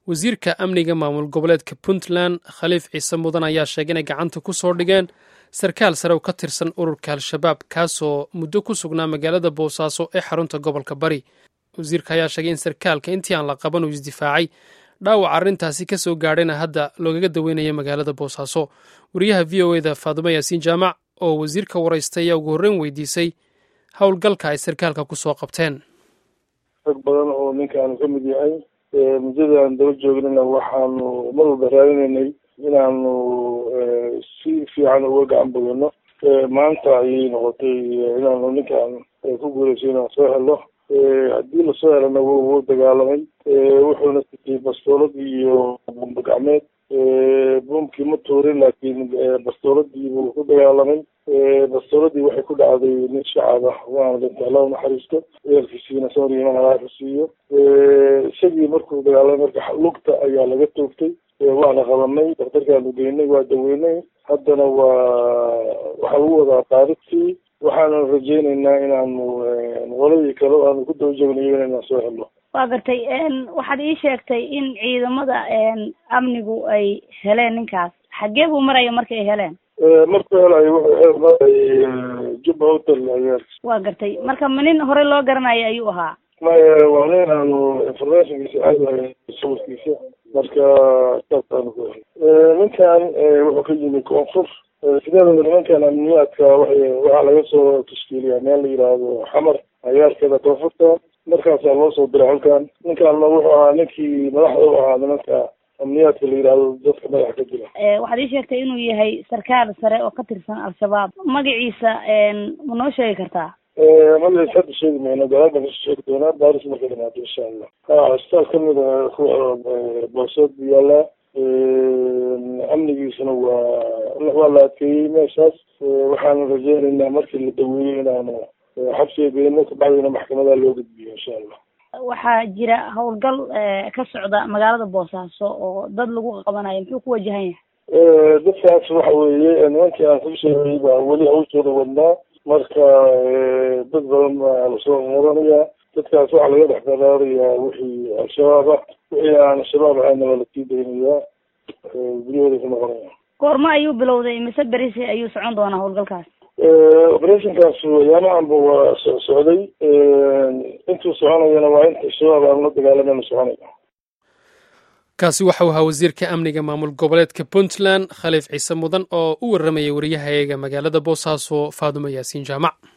wasiirka amniga maamul goboleedka puntland khaliif ciise mudan ayaa sheegay inay gacanta ku soo dhigeen sarkaal sare oo ka tirsan ururka al-shabaab kaasoo muddo ku sugnaa magaalada boosaaso ee xarunta gobolka bari wasiirka ayaa sheegay in sarkaalka intii aan la qaban uu isdifaacay dhaawac arrintaasi ka soo gaadhayna hadda loogaga daweynayo magaalada boosaaso wariyaha v o eda faadumo yaasiin jaamac oo wasiirka waraystay ayaa ugu horreyn weydiisay howlgalka ay sarkaalka ku soo qabteen rag badan oo ninkaanu ka mid yahay muddadaan daba joognana waxaanu mar walba raadinaynay inaanu si fiican uga gacan bogano maanta ayay noqotay inaanu ninkaan ku guulayso inaan soo helo haddii lasoo helana wuu dagaalamay wuxuuna sitay bastoolad iyo bumba gacmeed buumkii ma tuurin laakiin bastooladii buu ku dagaalamay bastooladii waxay ku dhacday nin shacab ah waana dhintay alla unaxariisto eerkiisiina sooriiman alaaku siiyo isagii markuu dagaalamay marka lugta ayaa laga toogtay waana qabanay daktarkaanu geynay waa daweynay haddana waa waxaa lagu wadaa taariktii waxaanu rajeyneynaa inaanu qoladii kale aanu ku daba joognayo inaan soo helno waa gartay waxaad ii sheegtay in ciidamada amnigu ay heleen ninkaas xaggee buu maraya marka ay heleen markuu helayo wuxuu maray jubba hotel ayaa waa gartay marka ma nin horey loo garanayo ayuu ahaa maya waa nin aanu informationkiisa aadahay sawirkiisa marka saasaanu ku helay ninkan wuxuu ka yimi koonfur sideedaba nimankan amniyaadka waxay waxaa laga soo tashkiiliyaa meel la yidhaahdo xamar ayaarkeeda koonfurta markaasaa loo soo diray halkan ninkaanna wuxuu ahaa ninkii madaxda u ahaa nimanka amniyaadka la yidhaahdo dadka madaxa ka jira waxaad ii sheegtay inuu yahay sarkaal sare oo ka tirsan al-shabaab magaciisa ma noo sheegi kartaa magaciisa hadda sheegi mayno gadaal baan kasoo sheegi doonaa baaris markay dhamaado insha allah ha isbitaal kamid a kuwa boosood bu yaalaa amnigiisuna waa waa la adkeeyey meeshaas waxaanu rajeyneynaa markii la daweeyo inaanu xabsiga geyno kabacdina maxkamada loo gudbiyo insha allah waxaa jira howlgal ka socda magaalada boosaaso oo dad lagu qabanayo muxuu ku wajahan yahay dadkaas waxa weeye nimankii aan ku sheegay baa weli hawshooda wadnaa marka dad badan baa lasoo muranaya dadkaas waxaa laga dhex daraarayaa wixii al-shabaab ah wixii aan al-shabaab ahayna waa lasii daynayaa guryahooda ku noqonaya goormo ayuu bilowday mise berisi ayuu socon doonaa howlgalkaas operationkaas ayaamahanba waa so socday intuu soconayana waa inta shabaab aan la dagaalamana soconaya kaasi waxau ahaa wasiirka amniga maamul goboleedka puntland khaliif ciise mudan oo u warramayay wariyahayaga magaalada boosaaso faadumo yaasiin jaamac